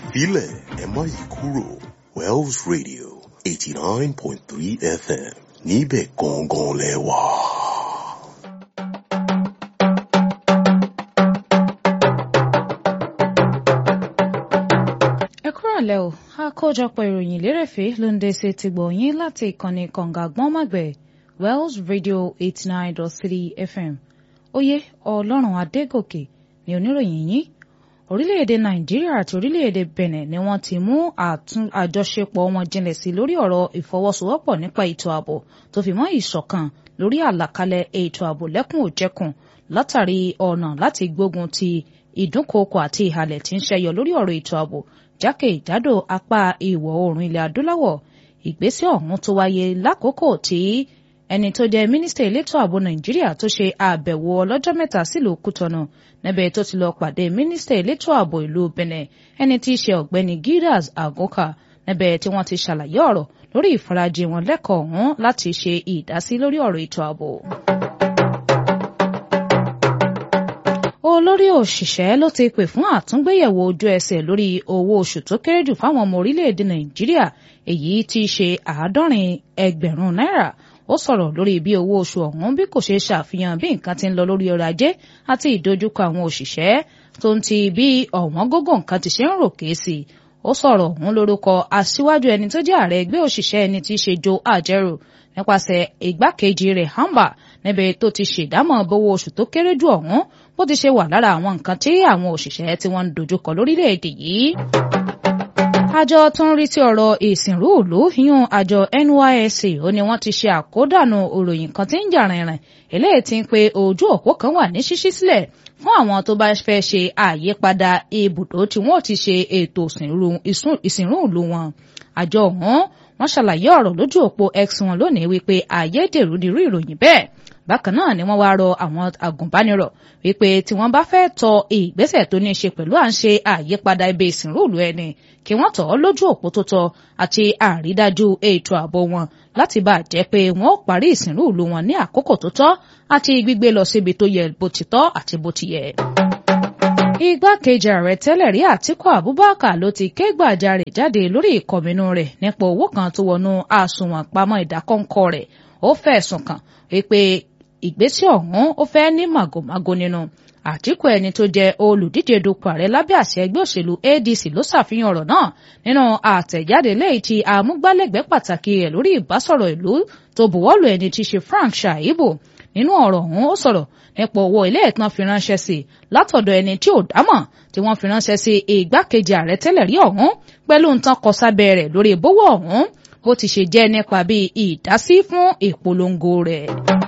filẹ̀ ẹ má yí kúrò Wells Radio eighty nine point three FM níbẹ̀ gangan lẹ wà. ẹ kúrọ̀lẹ́ o àkójọpọ̀ ìròyìn lérèfé ló ń dé sí ti gbọ̀nyìn láti ìkànnì kànga gbọ́nmọ̀gbẹ̀ Wells Radio eighty nine dot three FM oyè ọlọ́run adégòkè ní oníròyìn yìí orílẹ̀-èdè nàìjíríà àti orílẹ̀-èdè benin ni wọ́n ti mú àjọṣepọ̀ wọn jinlẹ̀ sí lórí ọ̀rọ̀ ìfọwọ́sowọ́pọ̀ nípa ètò ààbò tó fi mọ́ ìṣọ̀kan lórí àlàkalẹ̀ ètò ààbò lẹ́kùn òjẹ̀kùn látàrí ọ̀nà láti gbógun ti ìdúnkookò àti ìhàlẹ̀ tí ń ṣẹyọ lórí ọ̀rọ̀ ètò ààbò jákèjádò apá ìwọ̀ oòrùn ilẹ̀ adúláwọ̀ ìgbésẹ̀ ọ̀hún tó wáyé lákòókò tí ẹni tó jẹ́ mínísítà elétò ààbò nàìjíríà tó ṣe àbẹ̀wò ọlọ́jọ́ mẹ́ta sílùú kútọ́nù níbẹ̀ tó ti lọ pàdé mínísítà elétò ààbò ìlú benin ẹni tí í ṣe ọ̀gbẹ́ni gidas agoka níbẹ̀ tí wọ́n ti ṣàlàyé ọ̀rọ̀ lórí ìfarajì wọn lẹ́kọ̀ọ́ ọ̀hún láti ṣe ìdásí lórí ọ̀rọ̀ ètò ààbò. olórí òṣìṣẹ́ ló ti pè fún àtúngbéyẹ̀wò ojú ẹsẹ̀ lórí owó oṣù tó kéré jù fáwọn ọmọ orílẹ̀-èdè nàìjíríà èyí tí í ṣe àádọ́rin ẹgbẹ̀rún náírà ó sọ̀rọ̀ lórí bí owó oṣù ọ̀hún bí kò ṣe ṣàfihàn bí nǹkan ti ń lọ lórí ọrọ̀ ajé àti ìdojúkọ àwọn òṣìṣẹ́ tó ń ti bí ọ̀wọ́n gógó nǹkan ti ṣe ń ròkè sí i ó sọ̀rọ̀ ọ̀hún lórúkọ aṣíwájú ẹni tó jẹ́ ààrẹ ẹgbẹ́ òṣìṣẹ́ ẹni tí í ṣe Joe Ajaero nípasẹ̀ igbákejì rẹ̀ Hamba níbi tó ti ṣèdámọ̀ bówó oṣù tó kéré jù ọ̀hún bó ti ṣe wà lára àwọn nǹkan tí àwọn òṣìṣẹ́ tí wọ́n ń dojúkọ lórílẹ̀‐èdè yìí àjọ tó ń rí sí ọ̀rọ̀ ìsìnrú ìlú yún àjọ NYSC ó ní wọ́n ti ṣe àkódànù òròyìn kan tí ń jà rìnrìn eléyìí tí ń pe ojú òpó kan wà ní ṣíṣí sílẹ̀ fún àwọn tó bá fẹ́ ṣe àyípadà ibùdó tí wọ́n ti ṣe ètò ìsìnrú ìlú wọn àjọ ọ̀hún wọ́n ṣàlàyé ọ̀rọ̀ lójú òpó X wọn lónìí wípé àyédèrú ni irú ìròyìn bẹ́ẹ̀ bákan náà ni wọ́n wá rọ àwọn agùnbánirọ̀ wípé tí wọ́n bá fẹ́ tọ ìgbésẹ̀ tó ní í ṣe pẹ̀lú à ń ṣe àyípadà ibi ìsìnrúùlù ẹni kí wọ́n tọ̀ ọ́ lójú òpó tó tọ́ àti àrídájú ètò ààbò wọn láti bá a jẹ́ pé wọ́n ó parí ìsìnrúùlù wọn ní àkókò tó tọ́ àti gbígbé lọ síbi tó yẹ bó ti tọ́ àti bó ti yẹ. Igbákejì ààrẹ tẹ́lẹ̀ rí Àtíkù Abubakar ló ti ké gbàjarè jáde lórí ìkọ̀mínú rẹ̀ nípa owó kan tó wọnú àsùnwọ̀n pamọ́ ìdákọ́ńkọ́ rẹ̀ ó fẹ̀sùn kàn wípé ìgbésẹ̀ ọ̀hún ó fẹ́ ní màgòmágó nínú Àtíkù ẹni tó jẹ́ olùdíje dupò ààrẹ lábẹ́ àṣẹ ẹgbẹ́ òṣèlú ADC ló ṣàfihàn ọ̀rọ̀ náà nínú àtẹ̀jáde lẹ́yìn tí amúgbálẹ́gbẹ̀ẹ́ pàtàkì rẹ̀ lórí ìbásọ̀rọ̀ ìlú tó buwọ́lù ẹni tí í ṣe Frank Shaibu nínú ọ̀rọ̀ ọ̀hún ó sọ̀rọ̀ nípa owó ilé ẹ̀tàn fi ránṣẹ́ sí i látọ̀dọ̀ ẹni tí ò dámọ̀ tí wọ́n fi ránṣẹ́ sí igbákejì ààrẹ tẹ́lẹ̀ rí ọ̀hún pẹ̀lú nǹkan kọ sábẹ́ rẹ̀ lórí ìbówó ọ̀hún bó ti ṣe jẹ́ nípa bí ìdásí fún ìpolongo rẹ̀.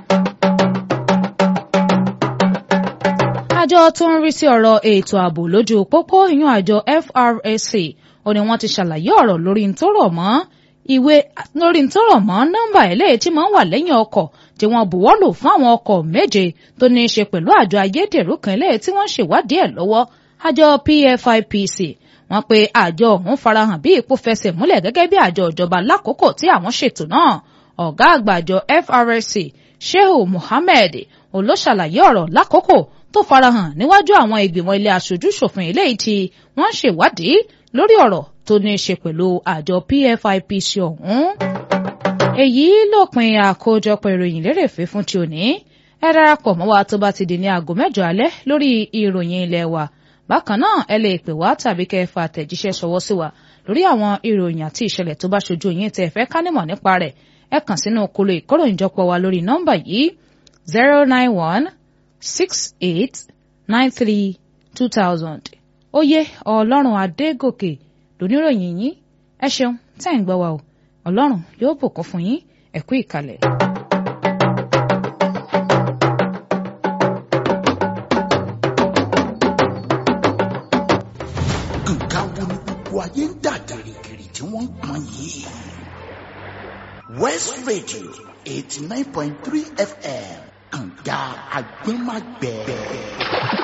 àjọ tó ń rí sí ọ̀rọ̀ ètò ààbò lójú pópó ìyún àjọ FRSC ó ní wọ́n ti ṣàlàyé ọ̀rọ̀ lórí ń tó rọ̀ mọ́ ìwé lórí ń tó rọ̀ mọ́ nọ́mbà eléyìí tí máa ń wà lẹ́yìn ọkọ̀ tí wọ́n buwọ́lù fún àwọn ọkọ̀ méje tó ní í ṣe pẹ̀lú àjọ ayédèrú kan eléyìí tí wọ́n ń ṣèwádìí ẹ̀ lọ́wọ́ àjọ PFIPC wọ́n pe àjọ ọ̀hún farahàn bí ipò fẹsẹ̀ múlẹ̀ gẹ́gẹ́ bí àjọ ìjọba lákòókò tí àwọn ṣètò náà ọ̀gá àgbà àjọ FRSC Shehu Muhammed olóṣàlàyé ọ̀rọ̀ lákòókò tó farahàn níwájú àwọn ìgbìmọ̀ ilé aṣojú ṣòfin eléyìí tí wọ́n ń ṣèwádìí lórí ọ̀rọ̀ tó ní í ṣe pẹ̀lú àjọ PFIPC ọ̀hún. èyí lópin àkójọpọ̀ ìròyìn lérèfé fún ti òní ẹ darapọ̀ mọ́ wa tó bá ti di ní aago mẹ́jọ alẹ́ lórí ìròyìn ilé wa bákan náà ẹ lè pè wá tàbí kẹ́ ẹ fa àtẹ̀jíṣẹ́ ṣọwọ́ sí wa lórí àwọn ìròyìn àti ìṣẹ̀lẹ̀ tó bá ṣojú yín tẹ́ ẹ fẹ́ ká nímọ̀ nípa rẹ̀ ẹ kàn sínú kolo ìkóròyìnjọpọ̀ wa lórí nọ́mbà yìí zero nine one six eight nine three two thousand oyè ọlọ́run adégòkè lóníròyìn yín ẹ ṣeun tẹ́ ń gbọ́ wa o ọlọ́run yóò bùkún fún yín ẹ kú ìkàlẹ̀. nǹkan wo ni gbogbo ayé ń dà gìrìgìrì tí wọ́n ń pọn yìí. West Radio eighty nine point three FM kànga agbẹ́magbẹ́.